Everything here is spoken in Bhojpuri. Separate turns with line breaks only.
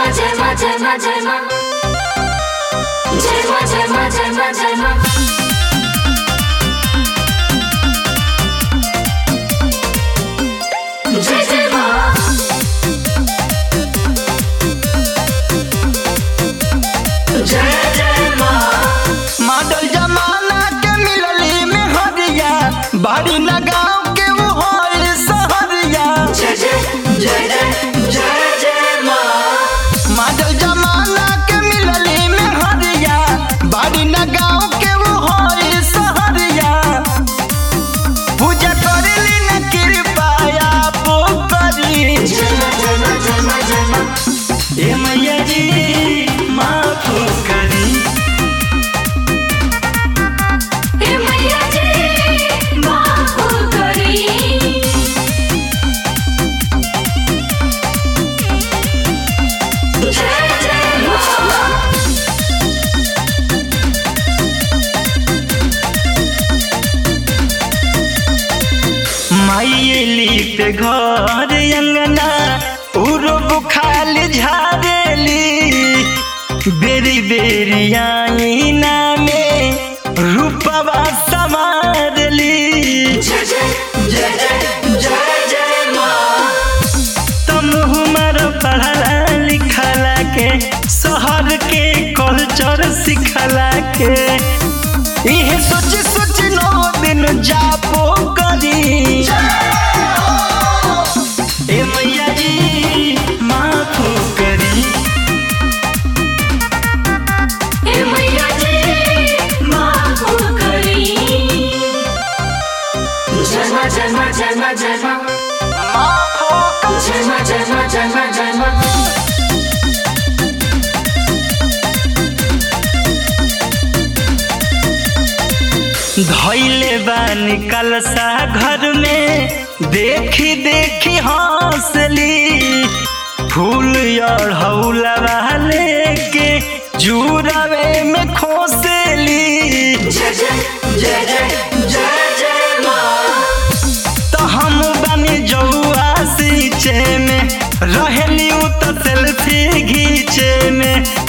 ma jai ma jai ma jai ma Jai ma jai ma jai ma jai ma Jai jai ma Jai jai ma
model जमाना के मिलली में हरिया बाड़ी लगाव के वो होल सहरिया
Jai jai jai jai jai jai ma
model जमाना के मिलली में हरिया बाड़ी लगाव के वो होल सहरिया पूजा करेली न कृपया पो करी
Jai ma jai ma jai ma jai ma
ए मैया जी माफ करी
हे मैया जी माफ करी जय जय माँ
माइली पे घर अंगना उरो बुखाल झारेली बेरी बेरी आईना में रूपवा समारली
जय जय जय जय जय जय माँ
तुम हमार पढ़ला लिखला के शहर के कल्चर सिखला के इहे सोच सोच नौ दिन जापो करी ए मैया जी माफ करी
हे मैया जी माफ करी जय माँ जय माँ जय माँ जय माँ
माफ करी
जय माँ जय माँ जय माँ जय माँ
धैले बानी कलसा घर में देखी देखी हंसली फूल और हौलवा लेके जुड़ावे में खोसली
जय जय जय जय जय जय माँ
तो हम बनी जौआ सींचे में रहेली उ तो सेल्फी घीचे में